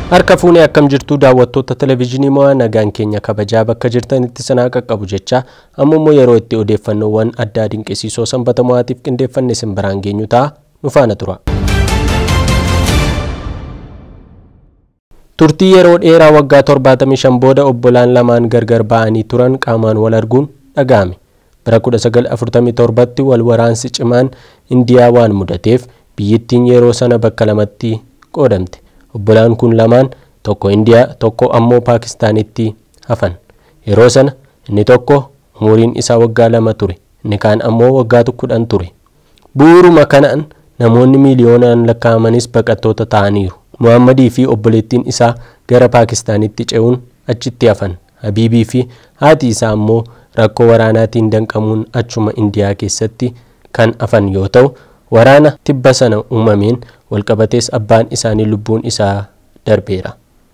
Harka fuunee akkam jirtu daawwattoota televezyiinii mo'aa nagaan keenya kabajaa bakka jirtanitti sanaa qaqqabu jecha amma immoo yeroo itti odeeffannoowwan addaa dinqisiisoo sanbata mo'aatiif qindeeffanne isin biraan geenyu ta'a nu faana tura. Turtii yeroo dheeraa waggaa 75 booda obbolaan lamaan gargar ba'anii turan qaamaan wal arguun dhaga'ame. Bara 1947tti wal waraansi cimaan Indiyaa waan mudateef biyyittiin yeroo sana bakka lamatti qoodamte. Obbolaan kun lamaan tokko Indiyaa tokko ammoo Paakistaanitti hafan. Yeroo sana inni tokko umuriin isaa waggaa lama ture inni kaan ammoo waggaa kudhan ture. Bu'uuruma kanaan namoonni miiliyoonaan lakkaa'amanis baqattoota ta'aniiru. Muhammadii fi obboleettiin isaa gara Paakistaanitti ce'uun achitti hafan. Habiibii fi haati isaa ammoo rakkoo waraanaatiin danqamuun achuma Indiyaa keessatti kan hafan yoo ta'u waraana tibba sana uumameen walqabatees abbaan isaanii lubbuun isaa darbeera.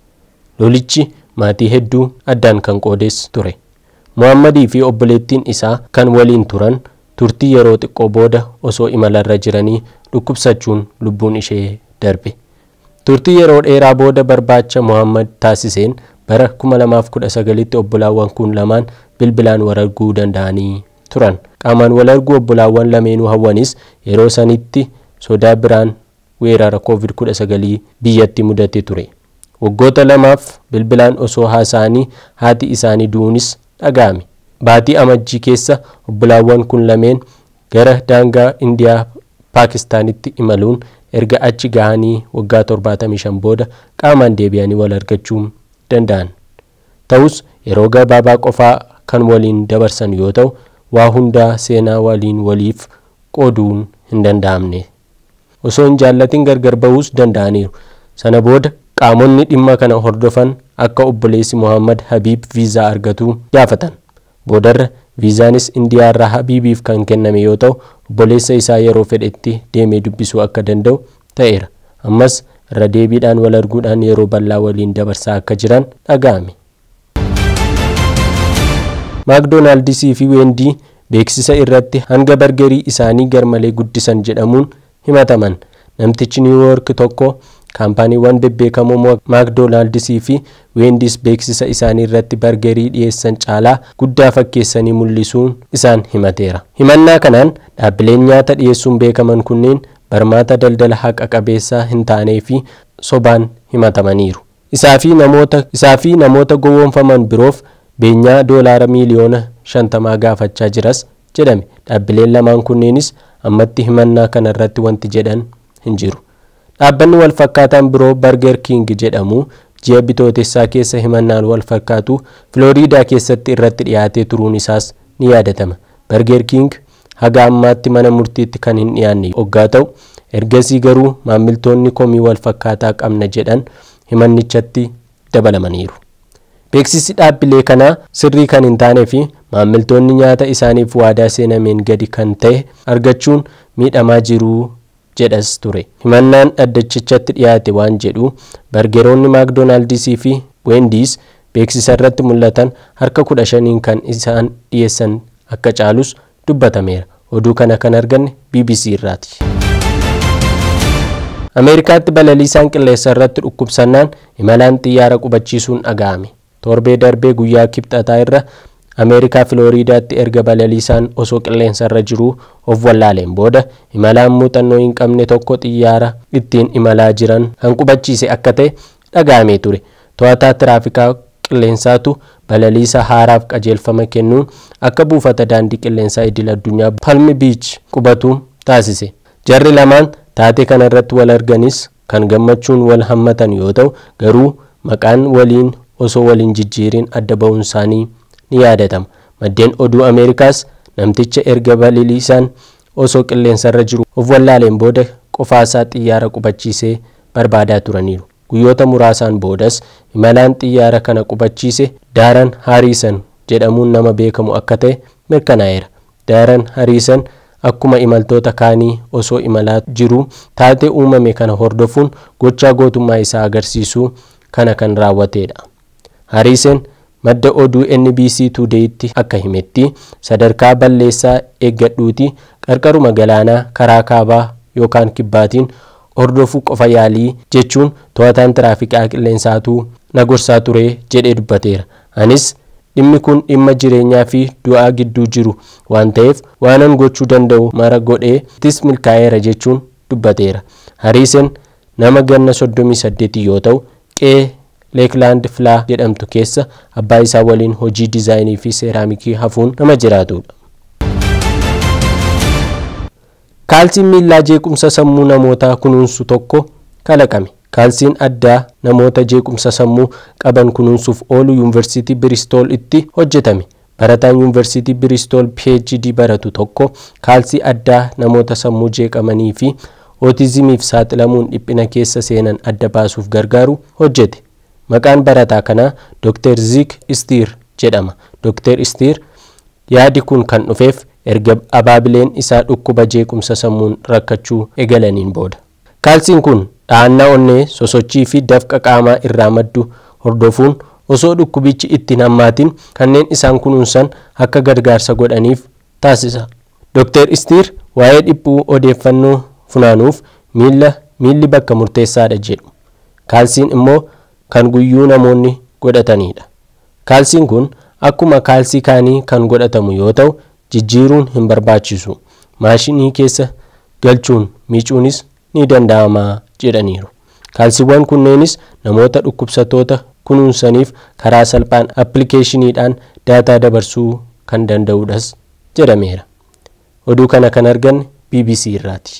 Lolichi maatii hedduu addaan kan qoodes ture. Muhammadii fi obboleettiin isaa kan waliin turan turtii yeroo xiqqoo booda osoo imalarra jiranii dhukkubsachuun lubbuun ishee darbe. Turtii yeroo dheeraa booda barbaacha Muhammad taasiseen bara 2019tti obbolaawwan kun lamaan bilbilaan wal arguu danda'anii turan. Qaamaan wal arguu obbolaawwan lameenuu hawwanis yeroo sanitti sodaa biraan weerara COVID-19 biyyatti mudate ture. Waggoota lamaaf bilbilaan osoo haasa'anii haati isaanii du'uunis dhaga'ame. Baatii amajjii keessa obbolaawwan kun lameen gara daangaa Indiyaa Paakistaanitti imaluun erga achi gahanii waggaa 75 booda qaamaan deebi'anii wal argachuu danda'an. Ta'us yeroo gabaabaa qofaa kan waliin dabarsan yoo ta'u waa hundaa seenaa waliin waliif qooduun hin danda'amne. Osoo hin jaallatin gargar ba'uus danda'aniiru. Sana booda qaamonni dhimma kana hordofan akka obboleessi Muhammad Habiib viizaa argatu gaafatan. Boodarra viizaanis Indiyaarraa Habiibiif kan kenname yoo ta'u obboleessa isaa yeroo fedhetti deemee dubbisuu akka danda'u ta'eera. Ammas irra deebiidhaan wal arguudhaan yeroo bal'aa waliin dabarsaa akka jiran dhaga'ame. Maakdoonaaldisii fi Weendii beeksisa irratti hanga bargarii isaanii garmalee guddisan jedhamuun himataman. Namtichi Niiwuyoork tokko kaampaaniiwwan bebbeekamoo maakdoonaaldisii fi weendiis beeksisa isaanii irratti bargarii dhiyeessan caalaa guddaa fakkeessanii mul'isuun isaan himateera. Himannaa kanaan dhaabbileen nyaata dhiyeessuun beekaman kunneen barmaata daldala haqa qabeessaa hin taanee fi sobaan himatamaniiru. Isaa fi namoota gowwoomfaman biroof beenyaa doolaara miiliyoona shantamaa gaafachaa jiras jedhame. Dhaabbileen lamaan kunneenis ammatti himannaa kana irratti wanti jedhan hin jiru. Dhaabbanni wal fakkaataan biroo Barger King jedhamu ji'a bitootessaa keessa himannaan wal fakkaatu Filooriidaa keessatti irratti dhiyaatee turuun isaas ni yaadatama. Barger King haga ammaatti mana murtiitti kan hin dhiyaanne hoggaa ta'u ergasii garuu maamiltoonni komii wal fakkaataa qabna jedhan himannichatti dabalamaniiru. Beeksisi dhaabbilee kanaa sirrii kan hin taanee fi maamiltoonni nyaata isaaniif waadaa seenameen gadi kan ta'e argachuun miidhamaa jiru jedhas ture. Himannaan dhaddachichatti dhiyaate waan jedhu bargeroonni maakdoonaaldisii fi weendiis beeksisa irratti mul'atan harka kudha shaniin kan isaan dhiyeessan akka caalus dubbatameera. Oduu kana kan arganne BBC irraati. Ameerikaatti balaliisaan qilleensa irratti dhukkubsannaan imalaan xiyyaara qubachiisuun dhaga'ame. Torbee darbee guyyaa kibxataa irra Ameerikaa Filooriidaatti erga balaliisaan osoo qilleensa irra jiruu of wallaaleen booda imalaan muuxannoo hin qabne tokko xiyyaara ittiin imalaa jiran kan qubachiise akka ta'e dhaga'amee ture. To'ataa tiraafikaa qilleensaatu balaliisa haaraaf qajeelfama kennuun akka buufata daandii qilleensaa idil addunyaa Palmi Biich qubatu taasise. Jarri lamaan taatee kana irratti wal arganis kan gammachuun wal hammatan yoo ta'u garuu maqaan waliin osoo waliin jijjiiriin adda ba'uun isaanii ni yaadatama. Maddeen oduu Ameerikaas namticha erga balaliisaan osoo qilleensa irra jiru of wallaaleen booda qofaasaa xiyyaara qubachiisee barbaadaa turaniiru. Guyyoota muraasaan boodas imalaan xiyyaara kana qubachiise Daaran Hariisan jedhamuun nama beekamu akka ta'e mirkanaa'eera. Daaran Hariisan akkuma imaltoota kaanii osoo imalaa jiru taatee uumame kana hordofuun gochaa gootummaa isaa agarsiisuu kana kan raawwatedha. Hariisen madda oduu NBC Today'tti akka himetti sadarkaa balleessaa eeggadhuuti qarqaruma galaanaa karaa kaabaa yookaan kibbaatiin hordofuu qofa yaalii jechuun to'ataan tiraafikaa qilleensaatuu na gorsaa ture jedhee dubbateera. Anis dhimmi kun dhimma jireenyaa fi du'aa gidduu jiru waan ta'eef waanan gochuu danda'u mara godhee ittis milkaa'eera jechuun dubbateera. Hariisen nama ganna 38 yoo ta'u qe'ee leekilaand filaa jedhamtu keessa abbaa isaa waliin hojii diizaayinii fi seeraamikii hafuun nama jiraatudha. Kaalsiin miillaa jeequmsa sammuu namootaa kunuunsu tokko kalaqame. Kaalsiin addaa namoota jeequmsa sammuu qaban kunuunsuuf oolu yuunivarsiitii Biristool itti hojjetame. Barataan yuunivarsiitii Biristool PhD baratu tokko kaalsii addaa namoota sammuu jeeqamanii fi ootizimiif saaxilamuun dhiphina keessa seenan adda baasuuf gargaaru hojjete. Maqaan barataa kanaa Dr. Zik Istiir jedhama. Dr. Istiir yaadi kun kan dhufeef erga abaabileen isaa dhukkuba jeequmsa sammuun rakkachuu eegalaniin booda. Kaalsiin kun dhahannaa onnee sosochii fi dafqa qaamaa irraa maddu hordofuun osoo dhukkubichi itti hammaatin kanneen isaan kunuunsan akka gargaarsa godhaniif taasisa. Dr. Istiir waa'ee dhiphuu odeeffannoo funaanuuf miilla miilli bakka murteessaadha jedhu. Kaalsiin immoo kan guyyuu namoonni godhatanidha. Kaalsiin kun akkuma kaalsii kaanii kan godhatamu yoo ta'u jijjiiruun hin barbaachisu. Maashinii keessa galchuun miicuunis ni danda'ama jedhaniiru. Kaalsiiwwan kunneenis namoota dhukkubsattoota kunuunsaniif karaa salphaan appilikeeshiniidhaan daataa dabarsuu kan danda'udhas jedhameera. Oduu kana kan arganne BBC irraati.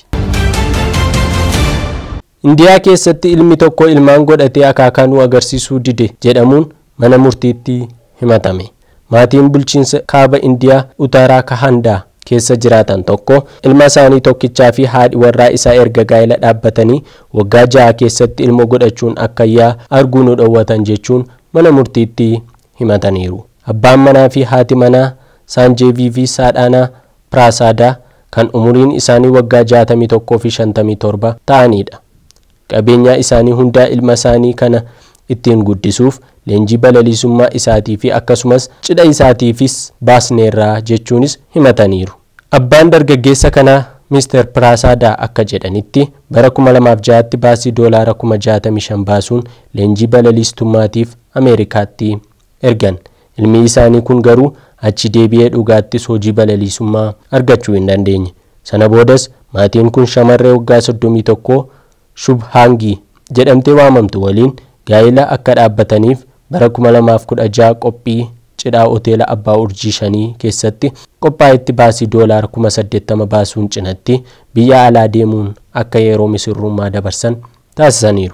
Indiyaa keessatti ilmi tokko ilmaan godhatee akaakanuu agarsiisuu dide jedhamuun mana murtiitti himatame. Maatiin bulchiinsa kaaba Indiyaa Utaaraa Kahandaa keessa jiraatan tokko ilma isaanii tokkichaa fi haadhi warraa isaa erga gaa'ela dhaabbatanii waggaa ja'a keessatti ilma godhachuun akkayyaa arguu nu dhowwatan jechuun mana murtiitti himataniiru. Abbaan manaa fi haati manaa Saanjeevii fi Saadhaanaa Piraasadaa kan umuriin isaanii waggaa 61 fi 57 ta'anidha. Qabeenyaa isaanii hundaa ilma isaanii kana ittiin guddisuuf leenjii balaliisummaa isaatii fi akkasumas cidha isaatiifis baasneerraa jechuunis himataniiru. Abbaan dargaggeessa kanaa Mr. Piraasadaa akka jedhanitti bara 2006tti baasii doolaara 65 baasuun leenjii balaliistummaatiif Ameerikaatti ergan. Ilmi isaanii kun garuu achi deebi'ee dhugaattis hojii balaliisummaa argachuu hin dandeenye. Sana boodas maatiin kun shamarree waggaa 31 Shubhaangii jedhamtee waamamtu waliin gaa'ila akka dhaabbataniif bara 2016 qophii cidhaa hoteela abbaa urjii shanii keessatti qophaa'etti baasii doolaara 80,000 baasuun cinatti biyya alaa deemuun akka yeroo misirrummaa dabarsan taasisaniiru.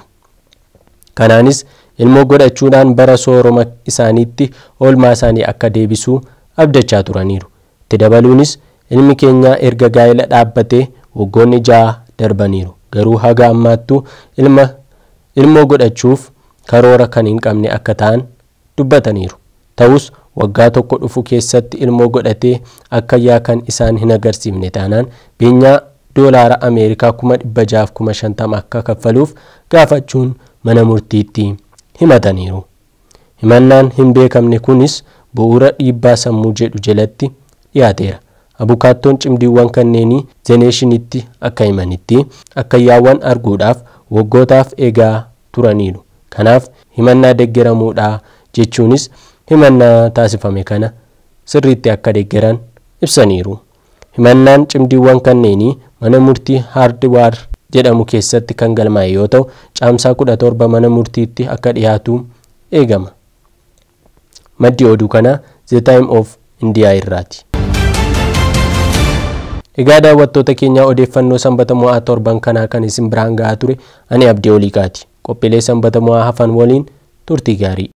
Kanaanis ilmoo godhachuudhaan bara sooroma isaaniitti oolmaa isaanii akka deebisuu abdachaa turaniiru. Itti dabaluunis ilmi keenya erga gaa'ila dhaabbatee waggoonni ja'a darbaniiru. Garuu haga ammaattuu ilma ilmoo godhachuuf karoora kan hin qabne akka ta'an dubbataniiru. Ta'us waggaa tokko dhufu keessatti ilmoo godhatee akkayyaa kan isaan hin agarsiifne taanaan beenyaa doolaara Ameerikaa kuma dhibba jaaf kuma shantama akka kaffaluuf gaafachuun mana murtiitti himataniiru. Himannaan hin beekamne kunis bu'uura dhiibbaa sammuu jedhu jalatti dhiyaateera. Abukaattoon cimdiiwwan kanneenii zeneeshinitti akka himanitti akkayyaawwan arguudhaaf waggootaaf eegaa turaniiru. Kanaaf himannaa deeggaramuudha jechuunis himannaa taasifame kana sirriitti akka deeggaran ibsaniiru. Himannaan cimdiiwwan kanneenii mana murtii haardwaar jedhamu keessatti kan galmaa'e yoo ta'u caamsaa 17 mana murtiitti akka dhiyaatu eegama. Maddi oduu kanaa The Time of India irraati. Egaa daawwattoota keenyaa odeeffannoo sanbata mo'aa torban kanaa kan isin biraan ga'aa ture ani abdii oliiqaati. Qophiilee sanbata mo'aa hafan waliin turtii gaarii.